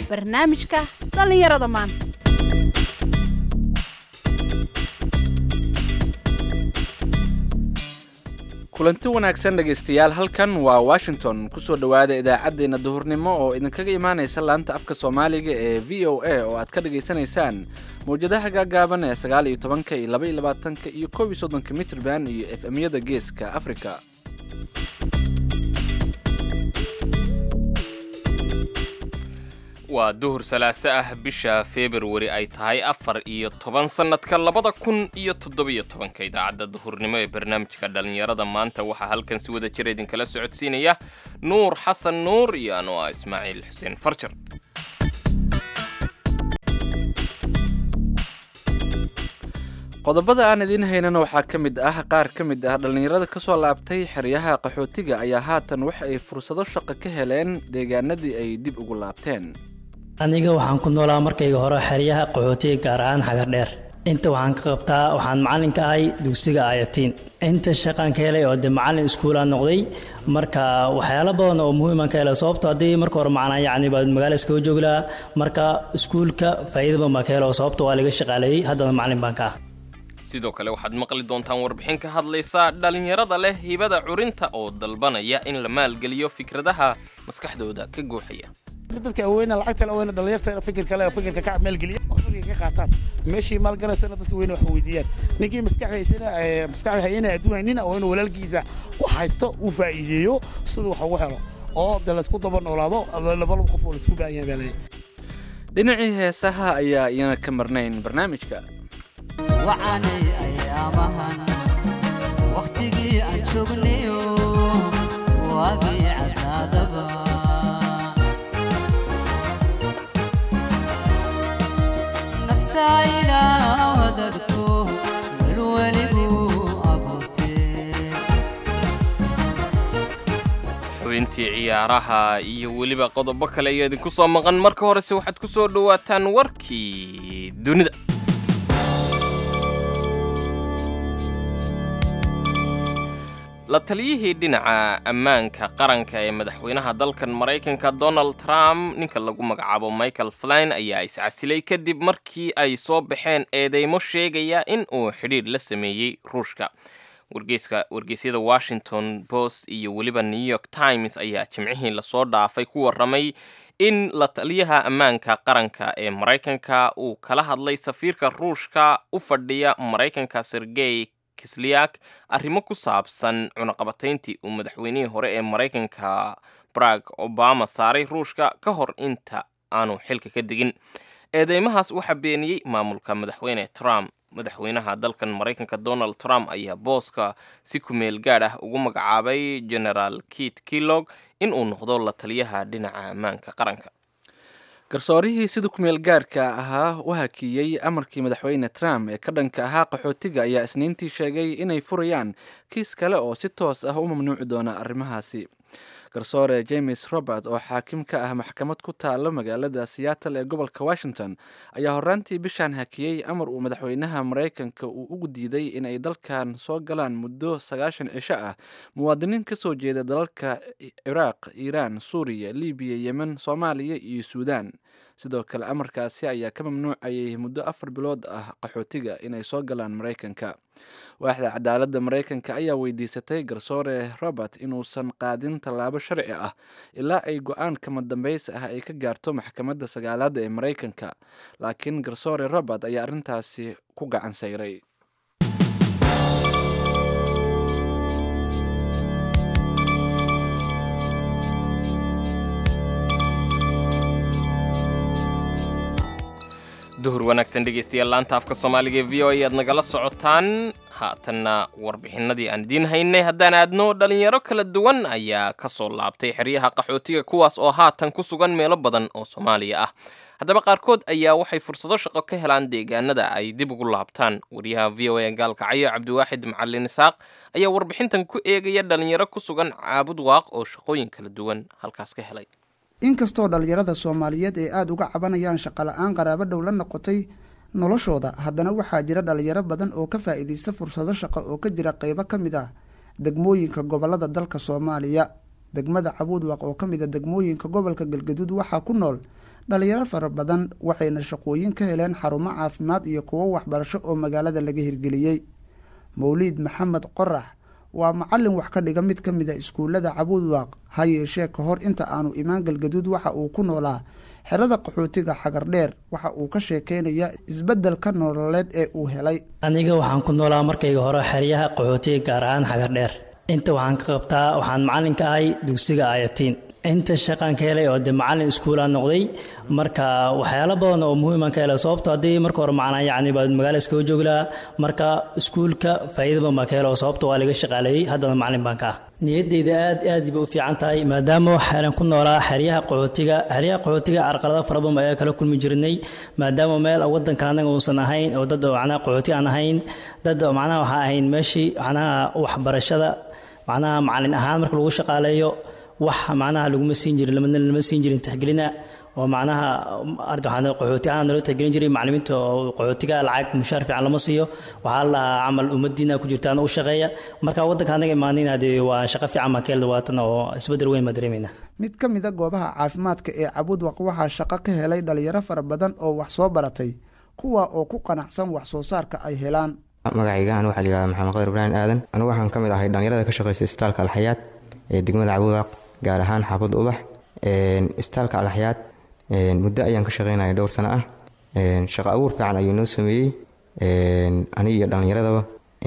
barnaamijka dhallinyarada maanta kulanti wanaagsan dhegaystayaal halkan waa washington kusoo dhowaada idaacaddeenna duhurnimo oo idinkaga imaanaysa laanta afka soomaaliga ee v o a oo aad ka dhagaysanaysaan mawjadaha gaagaaban ee sagaal iyo tobanka iyo laba iyo labaatanka iyo koob iyo soddonka mitrban iyo f m-yada geeska africa waa duhur salaaso ah bisha februari ay tahay afar iyo toban sannadka labada kun iyo toddobiyo tobanka idaacadda duhurnimo ee barnaamijka dhallinyarada maanta waxaa halkan si wada jira idinkala socodsiinaya nuur xasan nuur iyo anoo ah ismaaciil xuseen farjar qodobada aan idiin haynana waxaa ka mid ah qaar ka mid ah dhallinyarada ka soo laabtay xeryaha qaxootiga ayaa haatan waxa ay fursado shaqo ka heleen deegaanadii ay dib ugu laabteen aniga waxaan ku noolaa markayga hore xeryaha qaxootiga gaar ahaan xagar dheer inta waxaan ka qabtaa waxaan macallin ka ahay dugsiga ayatiin inta shaqaan ka helay oo dee macallin iskuulaan noqday marka waxyaalo badan oo muhiiman ka helay sababto haddii marka hore macnaa yacni baa magaala iskaga joogi lahaa marka iskuulka faa'iida badan baan ka helo sababto waa laga shaqaaleeyey haddana macallin baan ka ah sidoo kale waxaad maqli doontaan warbixin ka hadlaysa dhallinyarada leh hibada curinta oo dalbanaya in la maalgeliyo fikradaha maskaxdooda ka guuxaya dadka aweyna lacagta aweyna dhalinyarta fikirka le fikirka ka maalgeliya oo fikirka ka qaataan meeshii maalgalaysana dadka weyna wax weydiiyaan ninkii maskaxdaysana maskaxda hayana adduun haynina oo inuu walaalkiisa wax haysto uu faa'iideeyo siduu wax ugu helo oo de laysku daba noolaado labalaba qof oo laysku baahan yahay baa leeyahay dhinacii heesaha ayaa iyana ka marnayn barnaamijka wacanay ayaamahan wakhtigii aan joognayo waagii cadaadaba naftayna wadadko welweligu abuurtee xubintii ciyaaraha iyo weliba qodobo kale ayaa idinku soo maqan marka horese waxaad ku soo dhowaataan warkii dunida la taliyihii dhinaca ammaanka qaranka ee madaxweynaha dalkan maraykanka donald trump ninka lagu magacaabo michael flyn ayaa iscasilay kadib markii ay soo baxeen eedeymo sheegaya in uu xidhiidh la sameeyey ruushka wargeyska wargeysyada washington post iyo weliba new york times ayaa jimcihii lasoo dhaafay ku warramay in la taliyaha ammaanka qaranka ee maraykanka uu kala hadlay safiirka ruushka u fadhiya maraykanka sergey kisliak arrimo ku saabsan cunaqabatayntii uu madaxweynihii hore ee maraykanka barag obama saaray ruushka ka hor inta aanu xilka ka degin eedeymahaas waxaa beeniyey maamulka madaxweyne trump madaxweynaha dalkan maraykanka donald trump ayaa booska si kumeel gaadh ah ugu magacaabay generaal kit kellog in uu noqdo la taliyaha dhinaca ammaanka qaranka garsoorihii sida kumeel gaarka ahaa u hakiyey amarkii madaxweyne trump ee ka dhanka ahaa qaxootiga ayaa isniintii sheegay inay furayaan kiis kale oo si toos ah u mamnuuci doona arrimahaasi garsoore james robert oo xaakim ka ah maxkamad ku taalo magaalada seattle ee gobolka washington ayaa horaantii bishan hakiyey amar uu madaxweynaha maraykanka uu ugu diiday in ay dalkan soo galaan muddo sagaashan cisho ah muwaadiniin ka soo jeeda dalalka ciraaq iiraan suuriya libiya yemen soomaaliya iyo suudaan sidoo kale amarkaasi ayaa ka mamnuucayay muddo afar bilood ah qaxootiga inay soo galaan maraykanka waaxda cadaaladda maraykanka ayaa weydiisatay garsoore robert inuusan qaadin tallaabo sharci ah ilaa ay go-aan kama dambaysa ah ay ka gaarto maxkamadda sagaalaadda ee maraykanka laakiin garsoore robert ayaa arrintaasi ku gacan sayray duhur wanaagsan dhegaystayaal laanta afka soomaaliga ee v o ayaad nagala socotaan haatanna warbixinadii aan idiin haynay haddaan aadno dhalinyaro kala duwan ayaa ka soo laabtay xeryaha qaxootiga kuwaas oo haatan ku sugan meelo badan oo soomaaliya ah haddaba qaarkood ayaa waxay fursado shaqo ka helaan deegaanada ay dib ugu laabtaan wariyaha v o a gaalkacyo cabdiwaaxid macalin isaaq ayaa warbixintan ku eegaya dhalinyaro ku sugan caabud waaq oo shaqooyin kala duwan halkaas ka helay inkastoo dhallinyarada soomaaliyeed ay aada uga cabanayaan shaqola-aan qaraabo dhow la noqotay noloshooda haddana waxaa jira dhallinyaro badan oo ka faa'iidaysta fursado shaqo oo ka jira qeybo ka mid ah degmooyinka gobolada dalka soomaaliya degmada cabuudwaq oo ka mid a degmooyinka gobolka galgaduud waxaa ku nool dhalinyaro fara badan waxayna shaqooyin ka heleen xarumo caafimaad iyo kuwo waxbarasho oo magaalada laga hirgeliyey mawliid maxamed qorax waa macalin wax ka dhiga mid ka mid a iskuullada cabuudwaaq ha yeeshee ka hor inta aanu imaan galgaduud waxa uu ku noolaa xerada qaxootiga xagardheer waxa uu ka sheekeynayaa isbeddelka nololeed ee uu helay aniga waxaan ku noolaa markayga hore xeryaha qaxootiga gaar ahaan xagardheer inta waxaan ka qabtaa waxaan macalin ka ahay dugsiga ayatiin inta shaqaan ka helay oo de macalin iskuulaan noqday marka waxyaalo badan oo muhiiman ka helay sababto haddii marka hore macnaa yacni baa magaala iskaga joogi lahaa marka iskuulka faa'iida badan baan ka helo sababto waa laga shaqaaleeyey haddana macalin baan ka ah niyaddayda aad aad bay u fiican tahay maadaama waxaan ku noolaa xeryaha qaxootiga xeryaha qaxootiga carqalado fara badan ayaa kala kulmi jirnay maadaama meel wadanka anaga uusan ahayn oo dad macnaha qaxooti aan ahayn dad macnaha waxaa ahayn meeshii macnaha waxbarashada macnaha macalin ahaan marka lagu shaqaaleeyo wax macnaha laguma siin jirin lama siin jirin tixgelina oo macnaha qaxooti ahaan naloo tixgelin jiray macalimiinta oo qaxootiga lacag mushaar fiican lama siiyo waxaa la camal ummadiina ku jirtaan u shaqeeya marka wadanka anaga imaanina dee waa shaqo fiican baan ka helda waatan oo isbedel weyn baan dareemayna mid ka mid a goobaha caafimaadka ee cabuudwaq waxaa shaqo ka helay dhalinyaro fara badan oo wax soo baratay kuwa oo ku qanacsan wax soo saarka ay helaan magacaygahan waxaa layihahda maxamed qadar ibraahim aadan anigu waxaan ka mid ahay dhalinyarada ka shaqeysa isbitaalka alxayaad ee degmada cabuudwaq gaar ahaan xaafadda ubax isbitaalka alxayaad muddo ayaan ka shaqeynaya dhowr sano ah shaqo abuur fiican ayuu noo sameeyey aniga iyo dhallinyaradaba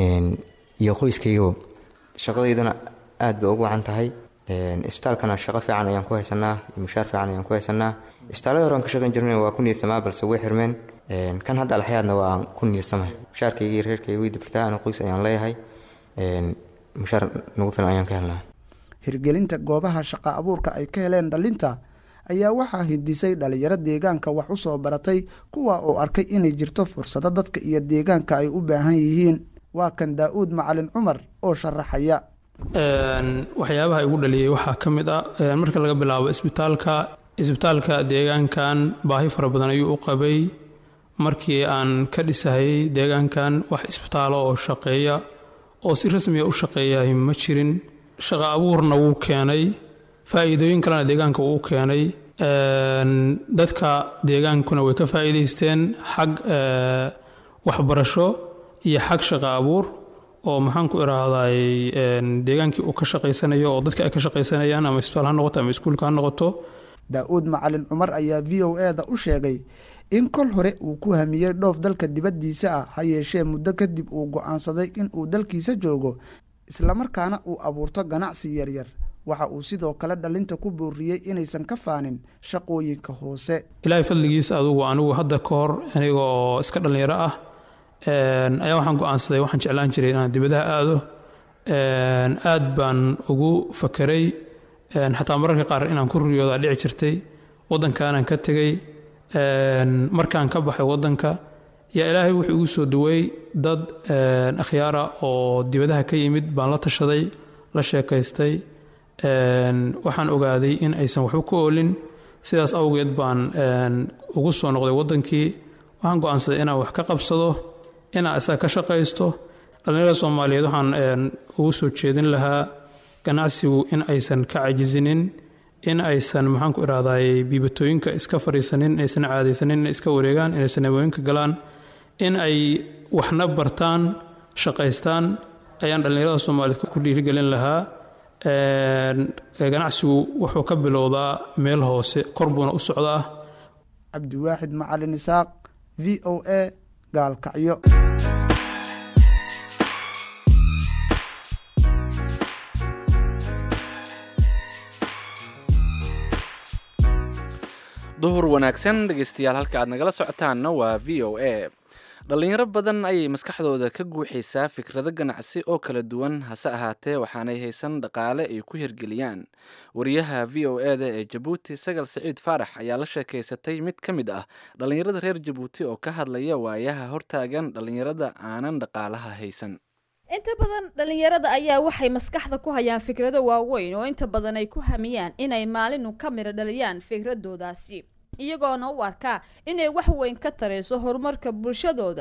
iyo qoyskaygaba shaqadaydana aad bay ugu wacan tahay isbitaalkana shaqo fiican ayaan ku haysanaa mushaar fiican ayaan ku haysanaa isbitaallada hore aan ka shaqeyn jirnay waa ku niyadsamaa balse way xirmeen kan hadda alxayaadna waa ku niyadsama mushaarkayga iyo reerkayga way dibirtaa ana qoys ayaan leeyahay mushaar nagu filan ayaan ka helnaa hirgelinta goobaha shaqa abuurka ay ka heleen dhalinta ayaa waxaa hindisay dhalinyaro deegaanka wax u soo baratay kuwa oo arkay inay jirto fursado dadka iyo deegaanka ay u baahan yihiin waa kan daa-uud macalin cumar oo sharaxaya waxyaabaha igu dhaliyey waxaa ka mid ah marka laga bilaabo isbitaalka isbitaalka deegaankan baahi fara badan ayuu u qabay markii aan ka dhisahayay deegaankan wax isbitaalo oo shaqeeya oo si rasmiya u shaqeeyahay ma jirin shaqo abuurna wuu keenay faa'iidooyin kalena deegaanka wuu keenay dadka deegaankuna way ka faa'iidaysteen xag waxbarasho iyo xag shaqo abuur oo maxaan ku idhaahday deegaankii uu ka shaqaysanayo oo dadka ay ka shaqaysanayaan ama isbitaal ha noqoto ama iskuulka ha noqoto daa-uud macalin cumar ayaa v o e da u sheegay in kol hore uu ku hamiyey dhoof dalka dibaddiisa ah ha yeeshee muddo kadib uu go'aansaday in uu dalkiisa joogo islamarkaana uu abuurto ganacsi yaryar waxa uu sidoo kale dhalinta ku booriyey inaysan ka faanin shaqooyinka hoose ilaahay fadligiisa adugu anigu hadda ka hor aniga oo iska dhallinyaro ah ayaa waxaan go'aansaday waxaan jeclaan jiray inaan dibadaha aado aad baan ugu fakeray xataa mararka qaar inaan ku riyoodaa dhici jirtay waddankaanan ka tegey markaan ka baxay waddanka yaa ilaahay wuxuu igu soo duway dad akhyaara oo dibadaha ka yimid baan la tashaday la sheekaystay waxaan ogaaday in aysan waxba ku oolin sidaas awgeed baan ugu soo noqday waddankii waxaan go'aansaday inaan wax ka qabsado inaan isaga ka shaqaysto dhallinyarada soomaaliyeed waxaan ugu soo jeedin lahaa ganacsigu in aysan ka cajisinin in aysan maxaan ku idhahday biibatooyinka iska fadhiisanin inaysan caadaysanin inay iska wareegaan inaysan hawooyinka galaan in ay waxna bartaan shaqaystaan ayaan dhallinyarada soomaaliyeed ku dhiirigelin lahaa ganacsigu wuxuu ka bilowdaa meel hoose kor buuna u socdaa cabdiwaaxid macalin isaaq v o a gaalkacyo duhur wanaagsan dhegeystayaal halka aad nagala socotaanna waa v o a dhallinyaro badan ayay maskaxdooda ka guuxaysaa fikrado ganacsi oo kala duwan hase ahaatee waxaanay haysan dhaqaale ay ku hirgeliyaan wariyaha v o e da ee jabuuti sagal siciid faarax ayaa la sheekaysatay mid ka mid ah dhallinyarada reer jabuuti oo ka hadlaya waayaha hortaagan dhallinyarada aanan dhaqaalaha haysan inta badan dhallinyarada ayaa waxay maskaxda ku hayaan fikrado waaweyn oo inta badan ay ku hamiyaan inay maalinu ka midho dhaliyaan fikradoodaasi iyagoona u arkaa inay wax weyn ka tarayso horumarka bulshadooda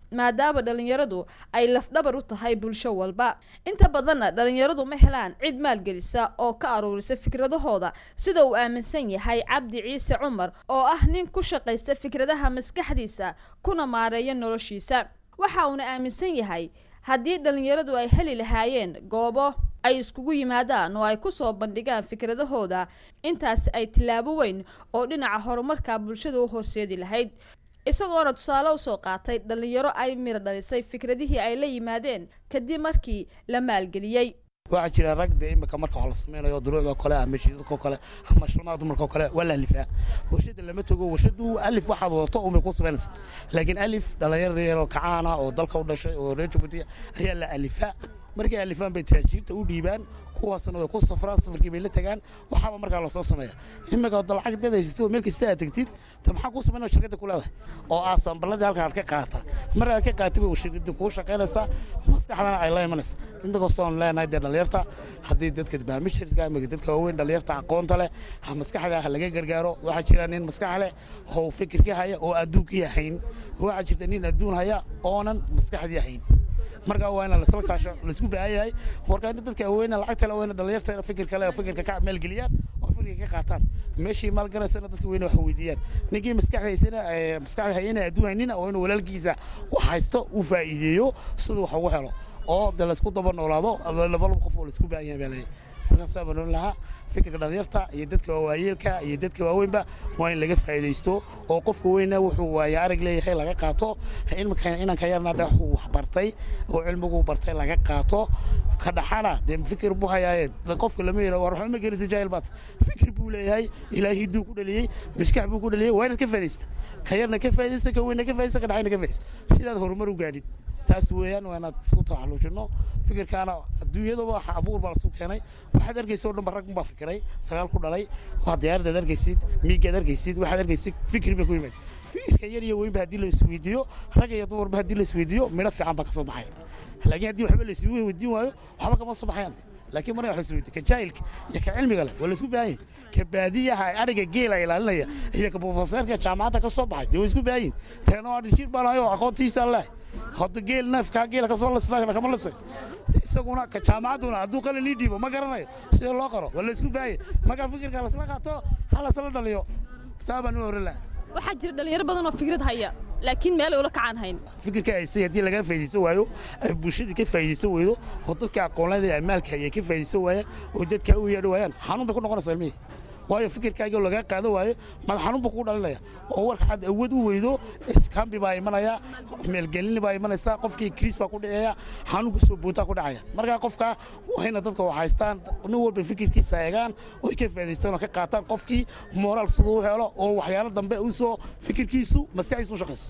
maadaama dhalinyaradu ay lafdhabar u tahay bulsho walba inta badanna dhalinyaradu ma helaan cid maalgelisa oo ka aruurisa fikradahooda sida uu aaminsan yahay cabdi ciise cumar oo ah nin ku shaqaysta fikradaha maskaxdiisa kuna maareeya noloshiisa waxa uuna aaminsan yahay haddii dhalinyaradu ay heli lahaayeen goobo ay iskugu yimaadaan oo ay kusoo bandhigaan fikradahooda intaasi ay tillaabo weyn oo dhinaca horumarka bulshada u horseedi lahayd isagoona tusaale usoo qaatay dhalinyaro ay miro dhalisay fikradihii ay la yimaadeen kadib markii la maalgeliyey waxaa jira rag dee imika marka wax la samaynayo duruucdoo kale ama shiidadkoo kale ama shalmaha dumarkoo kale waa la alifaa warshada lama togo warshadu alif waxaad wadato unbay ku samaynaysa laakiin alif dhalinyaro yaroo kacaana oo dalka u dhashay oo reer jabuuti ayaa la alifaa markay alifaan bay taajiirta u dhiibaan kuwaasna way ku safraan safarkii bay la tagaan waxaaba markaa lasoo sameeya imika hadda lacag dad haysatid meel kasta aad tegtid ta maxaa kuu samaynaya shirkadda ku leedahay oo aad samballadii halkan aad ka qaata mar aad ka qaatay bay shirkadda kuu shaqaynaysaa maskaxdana ay la imanaysa inta kastoon leenahay dee dhalinyarta haddii dadka baamishirka ama dadka waaweyn dhalinyarta aqoonta leh ha maskaxda ha laga gargaaro waxaa jira nin maskax leh oo fikirkii haya oo adduunkii hayn waxaa jirta nin adduun haya oonan maskaxdii hayn markaa waa ina lasla kaasho laisku baahan yahay markaa in dadka aweyna lacagta aweyna dhalinyarta fikirka le fikirka ka maalgeliyaan oo fikirka ka qaataan meeshii maalgalaysana dadka weyne wax weydiiyaan ninkii maskaxdaysana maskaxda hayana adduun haynina oo inuu walaalkiisa wax haysto uu faa'iideeyo siduu wax ugu helo oo de laysku daba noolaado laba qof oo laisku baahan yahay baa leeyahay markaasaa baan oran lahaa fikirka dhalinyarta iyo dadka waayeelka iyo dadka waaweynba waa in laga faa'iidaysto oo qofka weyna wuxuu waaye arag leeyahay laga qaato ilmika inanka yarna dhe wuxuu wax bartay oo cilmigu bartay laga qaato ka dhaxana dee fikir buu hayaaye qofka lama yira war waxba ma gelisa jaahil baad fikir buu leeyahay ilaahay hidduu ku dhaliyey maskax buu ku dhaliyey waa inaad ka faa'iidaysta ka yarna ka faa'iidaysta ka weyna ka faa'iidaysta ka dhaxayna ka faa'iidaysta sidaad horumar u gaadhid taas weeyaan waa inaad isku taxalluujinno fikirkaana adduunyadaba waxa abuur baa lasu keenay waxaad arkaysa oo dhan ba rag baa fikiray sagaal ku dhalay waa diyaaradaad arkaysid miigaad arkaysid waxaad arkaysid fikri bay ku yimaad fikirka yar iyo weynba haddii la isweydiiyo rag iyo dumarba haddii la isweydiiyo midho fiican baa ka soo baxaya laakiin haddii waxba la isweydiin waayo waxba kama soo baxayaan laakiin marka wax la isweydiiyo ka jaahilka iyo ka cilmiga leh waa la isku baahan yahay ka baadiyaha adhiga geela ilaalinaya iyo ka profeseerka jaamacadda ka soo baxay dee waa isku baahan yihin teena waa dhishiir baan hayo aqoontiisa leh hadda geel neefkaa geela kasoo lisnaa kama lisay isaguna ka jaamacadduna hadduu qalin ii dhiibo ma garanayo sida loo qoro waa la isku baahaya markaa fikirka lasla qaato ha lasla dhaliyo taa baan u oran laha waxaa jira dhalinyaro badan oo fikrad haya laakiin meel ay ula kacaan hayn fikirka haysay haddii laga faa'iidaysan waayo ay bulshadii ka faa'iidaysan weydo oo dadka aqoonlada ee maalka ay ka faa'iidaysan waayaan oo dadka u yeedhi waayaan xanuun bay ku noqonaysaa ilmihii waayo fikirkaagii lagaa qaadan waayo madax xanuun buu kugu dhalinaya oo warka xad awood u weydo iskambi baa imanaya meelgelini baa imanaysa qofkii kriis baa ku dhacaya xanuunka soo boontaa ku dhacaya markaa qofka wayna dadka wax haystaan nin walba fikirkiisa eegaan oo ka faa'iidaystaan oo ka qaataan qofkii moraal siduu u helo oo waxyaalo dambe u soo fikirkiisu maskaxdiisu u shaqayso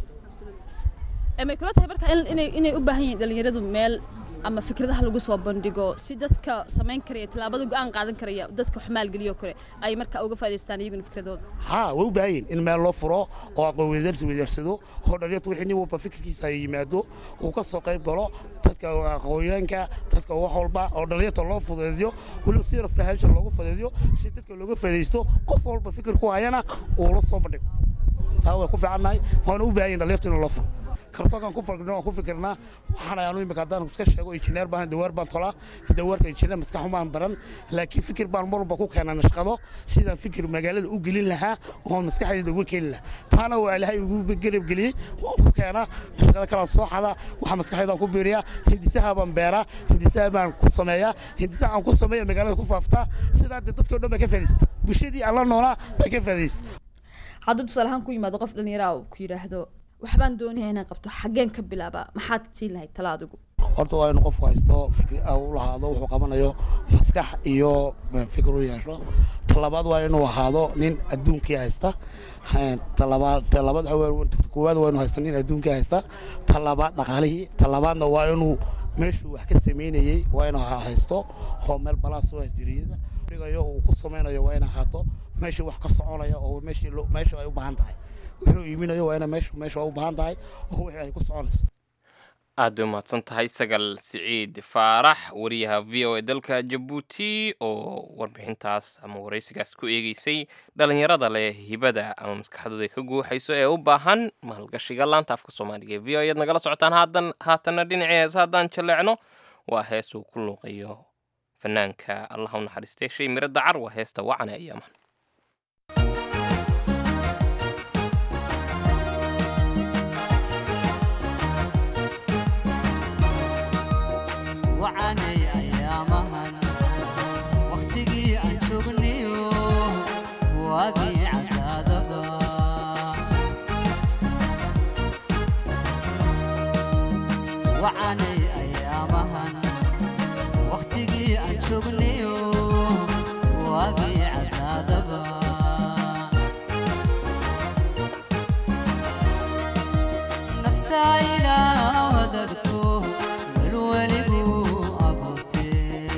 may kula tahay marka inay u baahan yihiin dhalinyaradu meel ama fikradaha lagu soo bandhigo si dadka samayn karaya tallaabada go'aan qaadan karaya dadka wax maalgeliyo kale ay marka uga faa'iidaystaan iyaguna fikradooda haa way u baahan yihin in meel loo furo oo aqoon weydaarsi weydaarsado oo dhalinyartu wixii nin walba fikirkiisa ay yimaado uu ka soo qayb galo dadka aqoonyaanka dadka wax walba oo dhalinyarta loo fudeediyo weliba si yar fahamsha loogu fudeediyo si dadka looga faa'iidaysto qof walba fikir ku hayana uu la soo bandhigo taa way ku fiicannahay waana u baahan yihin dhalinyartu in loo furo kartoonkan ku fargno waan ku fikirnaa waxaan ayaanu imika haddaan iska sheego injineer baan dawaar baan tolaa dawaarka injineer maskaxumaan baran laakiin fikir baan mar walba ku keenaa nashqado sidaan fikir magaalada u gelin lahaa oon maskaxdayda uga keeni lahaa taana waa ilaahay ugu garab geliyey waan ku keenaa nashqado kalaan soo xadaa waxa maskaxdaydaan ku biiriyaa hindisaha baan beeraa hindisaha baan ku sameeyaa hindisaha aan ku sameeya magaalada ku faaftaa sidaa dee dadkao dhan baa ka faadaysta bulshadii aan la noolaa baa ka faadaysta hadduu tusaale ahaan ku yimaado qof dhallinyara uu ku yidhaahdo waxbaan doonaya inaan qabto xaggeen ka bilaabaa maxaad siin lahayd tala adigu horta waa inuu qofku haysto fikir u lahaado wuxuu qabanayo maskax iyo fikir u yeesho talabaad waa inuu ahaado nin adduunkii haysta talabaad talabaad koowaad waa inuu haysto nin adduunkii haysta talabaad dhaqaalihii talabaadna waa inuu meeshuu wax ka samaynayey waa inuu haysto oo meel balaas oo jiriyada dhigayo uu ku samaynayo waa in ahaato meeshii wax ka soconaya oo meeshii meesha ay u baahan tahay wuxuu iiminayo waa ina meeshu meesha u baahan tahay oo wixii ay ku soconayso aad bay umahadsan tahay sagal siciid faarax wariyaha v o a dalka jabuuti oo warbixintaas ama waraysigaas ku eegeysay dhalinyarada leh hibada ama maskaxdooda ka guuxayso ee u baahan maalgashiga laanta afka soomaaliga ee v o ayaad nagala socotaan haadan haatanna dhinacii heesa haddaan jaleecno waa hees uu ku luuqayo fanaanka allah u naxariistay shay miro dacar waa heesta wacane ayaamahan wacanay ayaamahan wakhtigii aan joognayo waagii cadaadaba wacanay ayaamahan wakhtigii aan joognayo waagii cadaadaba naftaayna wadadko welweligu abuurtee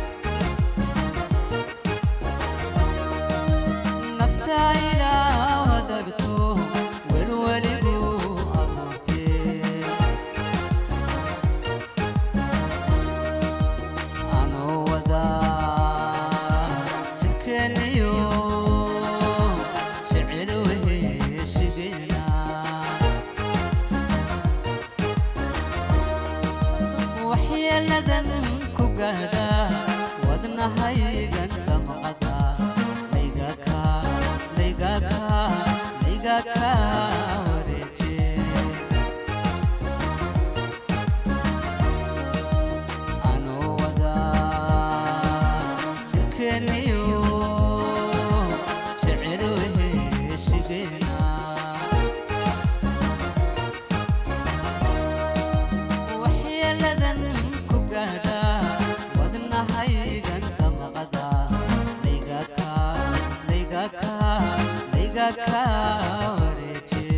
naftaayna wadadko welweligu abuurtee anoo wadaa jidkeeniyo jecel weheshigeena waxyeeladan ku gaadha wadnahaygan damqada laygaka laygaka laygaka wareeje anoo wadaa jirkeeniyo jecel weheshigeena waxyeeladan ku gaadha wadnahaygan damqada laygaka laygaka laygaka wareeje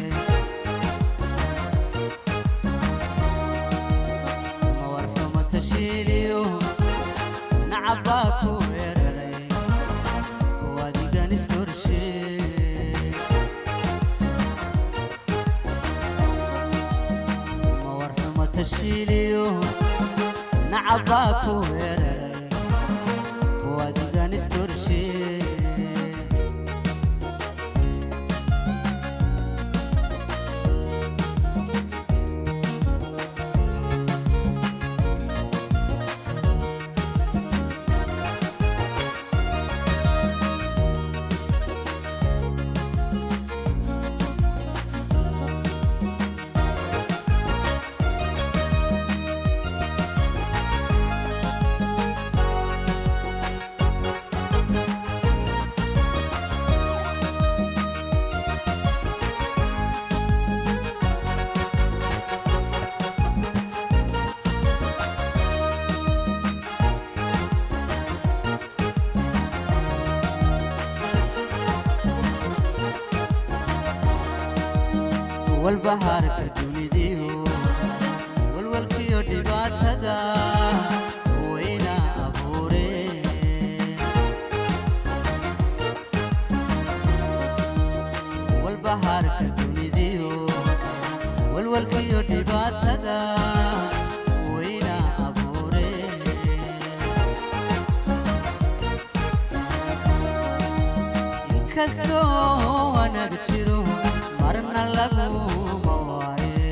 mawarxumo tashiiliyo nacabaa ku weeraray wadigan istorshe mawarxumo tashiiliyo nacabaa ku weeraray wadigan istorshe walbahaarka dunidiyo walwalkiyo dhibaatada wayna abuureen walbahaarka dunidiyo walwalkiyo dhibaatada wayna abuureen inkastoo wanaag jiro marna laguma waaye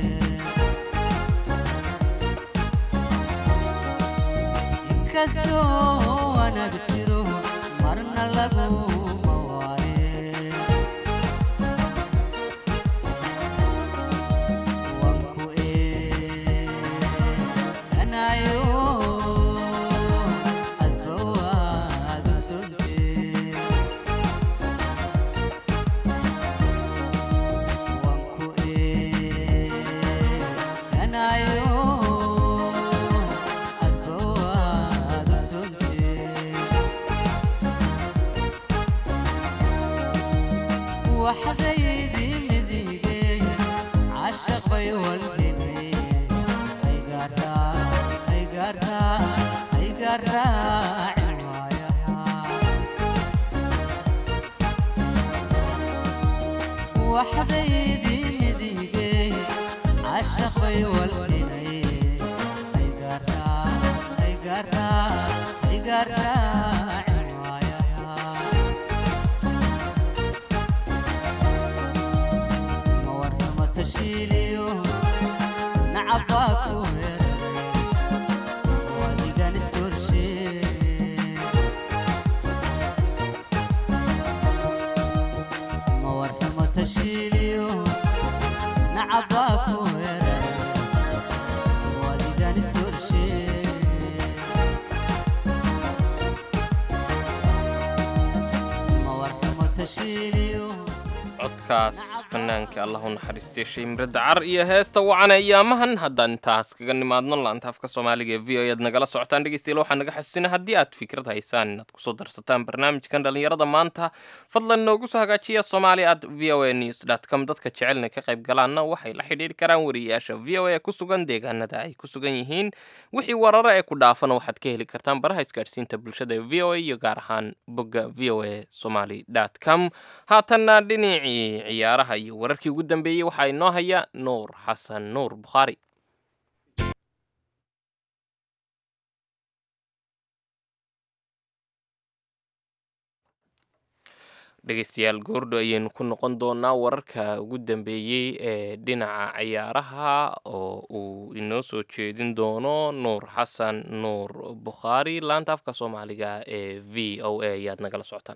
inkastoo wanaag jiro marna laguma waaye wanku eeganayo adba waad ogsontee wanku eeganayo adba waad ogsontee waxdaydii midigey cashaq bay waldhimay aygaarraa aygaarraa aygaarraacin waayaha waxdaydii midigey cashaq bay waldhimay gaartaa ay gaartaa cinwaayaha ma warrama tashiiliyo nacabaa ku weeraray wadigan istorshe ma warrama tashiiliyo nacabaa ku weeraray wadigan istorshe ma warrama tashiiliyo codkaas fanaanka allahu naxariistay shimre dacar iyo heesta wacana iyaamahan haddaan intaas kaga nimaadno laanta afka soomaaliga ee v o aad nagala socotaan dhegeystayaal waxaa naga xasuusina haddii aad fikrad haysaan inaad kusoo darsataan barnaamijkan dhallinyarada maanta fadlan noogu soo hagaajiya somali at v o a news dot com dadka jecelna ka qayb galaanna waxay la xidhiidhi karaan wariyayaasha v o a ku sugan deegaanada ay ku sugan yihiin wixii wararo ee ku dhaafana waxaad ka heli kartaan baraha isgaadhsiinta bulshada ee v o a iyo gaar ahaan bogga v o a somali dot com haatanna dhinacii ciyaaraha iyo wararkii ugu dambeeyey waxaa inoo haya nuur xasan nuur bukhaari dhegeystayaal goordho ayaynu ku noqon doonaa wararka ugu dambeeyey ee dhinaca ciyaaraha oo uu inoo soo jeedin doono nuur xasan nuur bukhaari laanta afka soomaaliga ee v o a ayaad nagala socotaan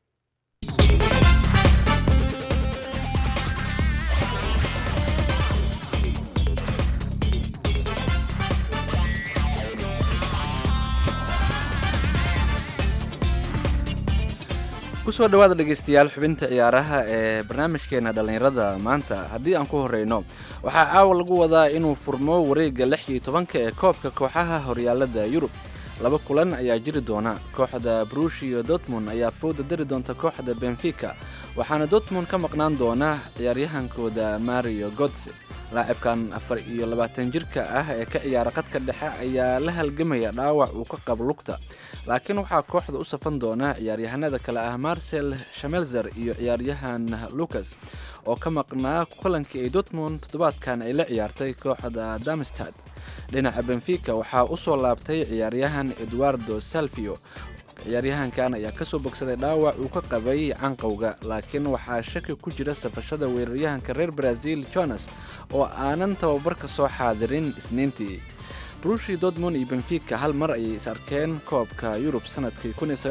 kusoo dhawaada dhegeystayaal xubinta ciyaaraha ee barnaamijkeena dhallinyarada maanta haddii aan ku horeyno waxaa caawa lagu wadaa inuu furmo wareegga lix iyo tobanka ee koobka kooxaha horyaalada yurub laba kulan ayaa jiri doona kooxda brushio dortmund ayaa fooda dari doonta kooxda benfica waxaana dortmund ka maqnaan doona ciyaaryahankooda mario godse laacibkan afar iyo labaatan jirka ah ee ka ciyaara qadka dhexe ayaa la halgamaya dhaawac uu ka qabo lugta laakiin waxaa kooxda u safan doona ciyaaryahanada kale ah marcel shamelzer iyo ciyaaryahan lucas oo ka maqnaa kulankii ay dortmund toddobaadkan ay la ciyaartay kooxda damstad dhinaca benfica waxaa u soo laabtay ciyaaryahan eduardo salvio ciyaaryahankan ayaa kasoo bogsaday dhaawac uu ka qabay canqowga laakiin waxaa shaki ku jira safashada weeraryahanka reer brazil jonas oo aanan tababarka soo xaadirin isniintii brushi dortmund iyo benfica hal mar ayay is arkeen koobka yurub sanadkii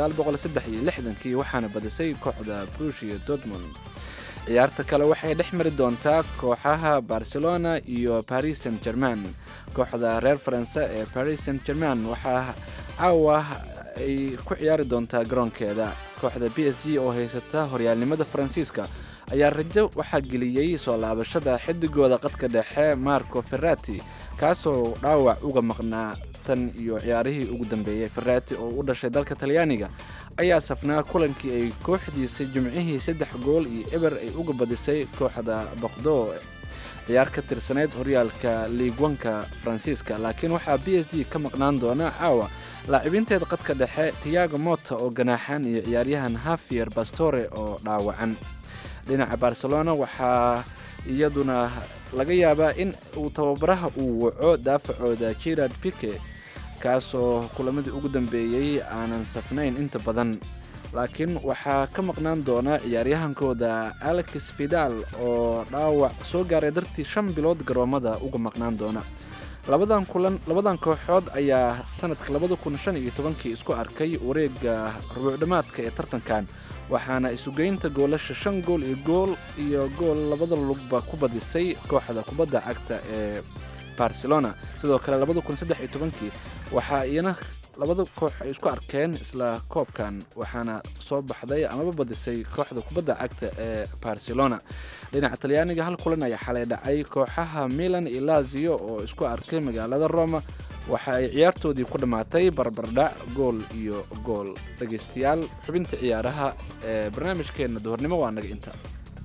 kii waxaana badisay kooxda brushi dortmund ciyaarta kale waxay dhex mari doontaa kooxaha barcelona iyo paris saint german kooxda reer faranse ee paris saint german waxaa caawa ay ku ciyaari doontaa garoonkeeda kooxda b s g oo haysata horyaalnimada faransiiska ayaa rajo waxaa geliyey soo laabashada xidigooda qadka dhexe marco ferrati kaasoo dhaawac uga maqnaa tan iyo ciyaarihii ugu dambeeyey ferrati oo u dhashay dalka talyaaniga ayaa safnaa kulankii ay kooxdiisa jimcihii saddex gool iyo eber ay uga badisay kooxda boqdo ciyaar ka tirsaneyd horyaalka liigwanka faransiiska laakiin waxaa b s g ka maqnaan doona caawa laacibinteeda qadka dhexe tiago mota oo ganaaxan iyo ciyaaryahan hafier bastore oo dhaawacan dhinaca barcelona waxaa iyaduna laga yaabaa in uu tababaraha uu waco daafacooda jirard pike kaasoo kulamadii ugu dambeeyey aanan safnayn inta badan laakiin waxaa ka maqnaan doona ciyaaryahankooda alex vidal oo dhaawac soo gaaray dartii shan bilood garoomada uga maqnaan doona labadan kulan labadan kooxood ayaa sanadka labada kun shan iyo tobankii isku arkay wareegga rubuucdhammaadka ee tartankan waxaana isugeynta goolasha shan gool iyo gool iyo gool labada lugba ku badisay kooxda kubadda cagta ee barcelona sidoo kale labada kun saddex iyo tobankii waxaa iyana labada koox ay isku arkeen isla koobkan waxaana soo baxday amaba badisay kooxda kubadda cagta ee barcelona dhinaca talyaaniga hal kulan ayaa xalay dhacay kooxaha milan iyo lazio oo isku arkay magaalada roma waxa ay ciyaartoodii ku dhammaatay barbardhac gool iyo gool dhegaystayaal xubinta ciyaaraha ee barnaamijkeenna duhurnimo waa naga inta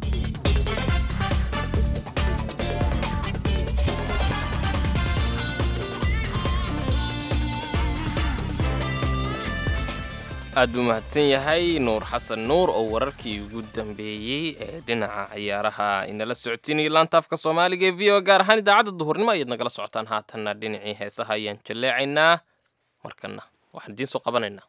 aad buu mahadsan yahay nuur xasan nuur oo wararkii ugu dambeeyey ee dhinaca ciyaaraha inala socotiinaya laantaafka soomaaliga ee v o gaar ahaan idaacadda duhurnimo ayaad nagala socotaan haatanna dhinacii heesaha ayaan jalleecaynaa markana waxaan idiin soo qabanaynaa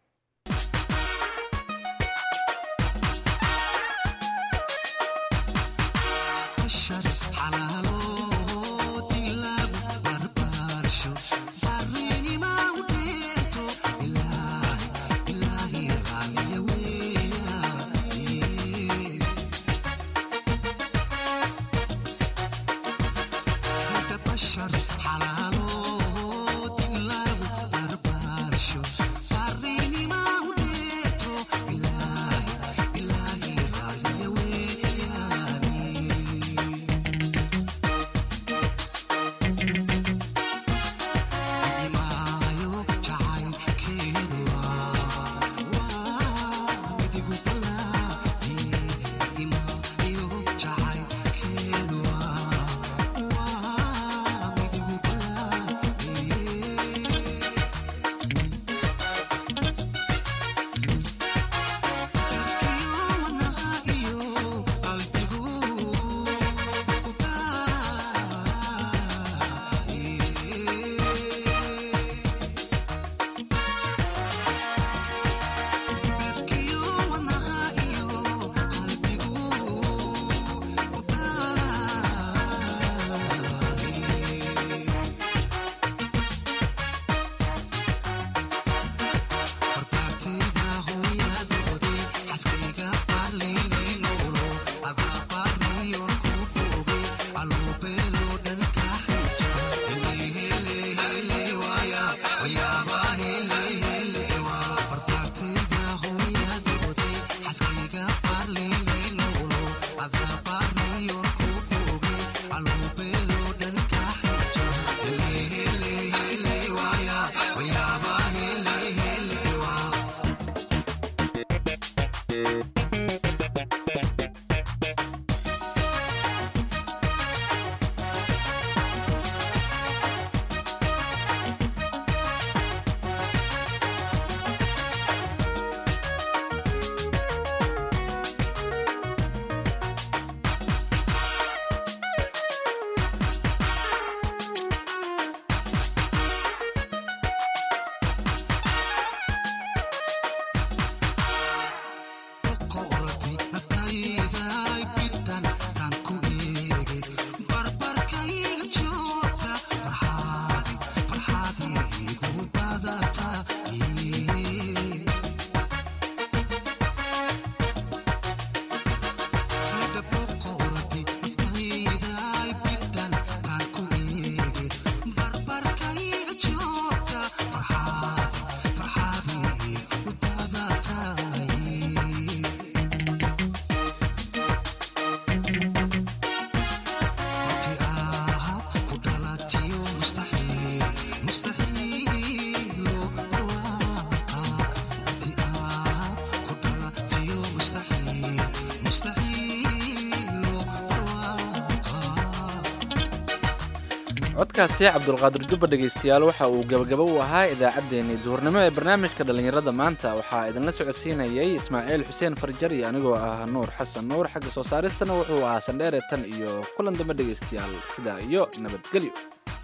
codkaasi cabdulqaadir jubba dhegaystayaal waxa uu gabagabo u ahaa idaacaddeenii duhurnimo ee barnaamijka dhallinyarada maanta waxaa idinla socodsiinayay ismaaciil xuseen farjar iyo anigoo ah nuur xasan nuur xagga soo saaristana wuxuu ahaa sandheere tan iyo kulan dambe dhegaystayaal sidaa iyo nabadgelyo